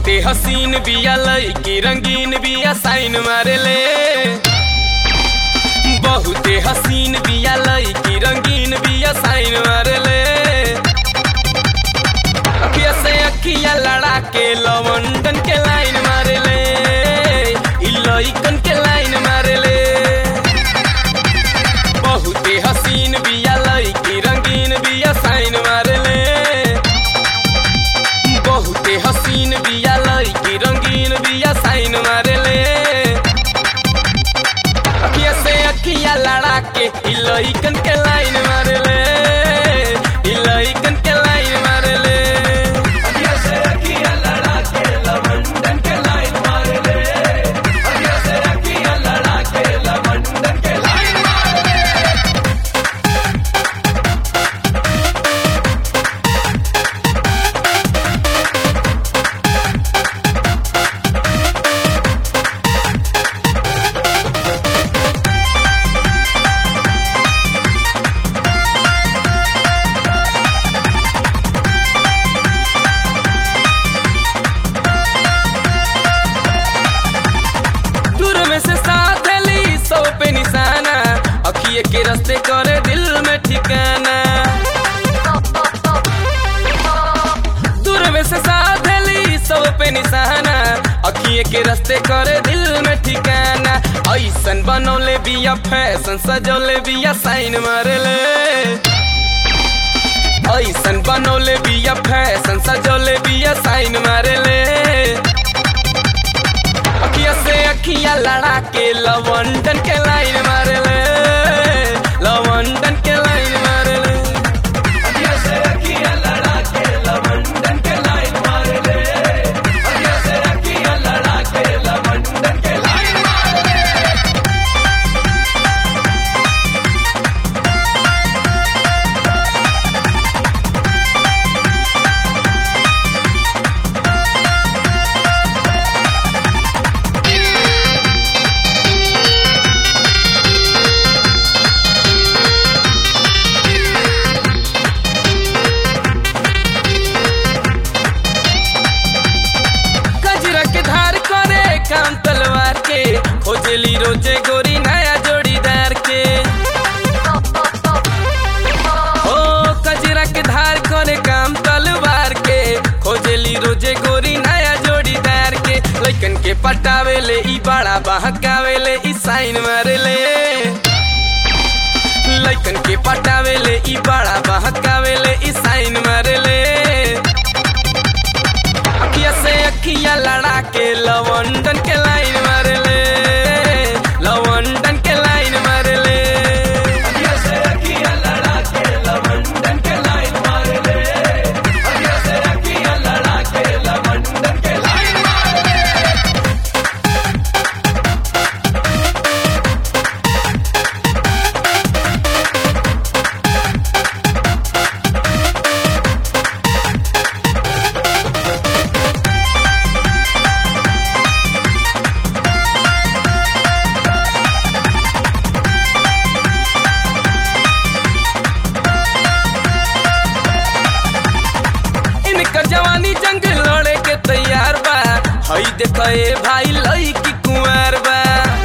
बहुते हसीन बिया लईकी रंगीन बिया साइन मारेले बहुते हसीन बिया लईकी रंगीन बिया साइन मारेले अखिया से अखिया लड़ा के लवंडन के लाइन मारेले इ लइकन के लाइन मारेले बहुते हसीन बिया लईकी रंगीन बिया साइन मारेले बहुते हसीन बिया लईकी रंगीन बिया साइन मारेले अखिया से अखिया लड़ा के इ लइकन के लाइन मारेले इ लइकन के लाइन मारेले अखिया से अखिया लड़ा के लवंडन के लाइन मारेले अखिया से अखिया लड़ा के लवंडन के लाइन मारेले दूर में से साथ ली सौ पे निशाना अखिए के रास्ते करे दिल में ठिकाना दूर में से साथ ली सौ पे निशाना अखिए के रास्ते करे दिल में ठिकाना ऐसन बनौले बिया फैशन सजौले बिया साइन मारेले ऐसन बनौले बिया फैशन सजौले बिया साइन मारेले अखिया से अखिया लड़ा के लवंडन के लाइन मारेले लवंडन के लाइन मारेले अखिया से अखिया लड़ा के लवंडन के लाइन मारेले अखिया से अखिया लड़ा के लवंडन के लाइन मारेले गजरा के धार करे काम तलवार के खोजली रोजे गोरी नया जोड़ीदार के ओ गजरा के धार करे काम तलवार के खोजली रोजे गोरी नया जोड़ीदार के लइकन के पटावेले ई बड़ा बहकावेले ई साइन मारेले लइकन के पटावेले ई बड़ा बहकावेले ई साइन मारेले अखिया से अखिया लड़ा के लवंडन के लाइन मारेले लवंडन के लाइन मारेले अखिया से अखिया लड़ा के लवंडन के लाइन मारेले अखिया से अखिया लड़ा के लवंडन के लाइन मारेले इनकर जवानी जंग लड़े के तैयार बा हई देख ए भाई लईकी कुंवर बा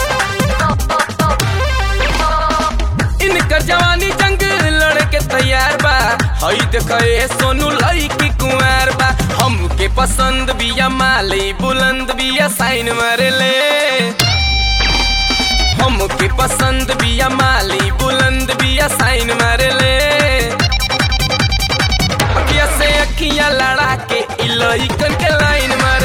इनकर जवानी जंग लड़े के तैयार बा हई देख ए सोनू लईकी कुंवर बा हमके पसंद बिया माली बुलंद बिया साइन मारेले हमके पसंद बिया माली बुलंद बिया साइन मारेले अखिया से अखिया लड़ा के इ लइकन के लाइन मार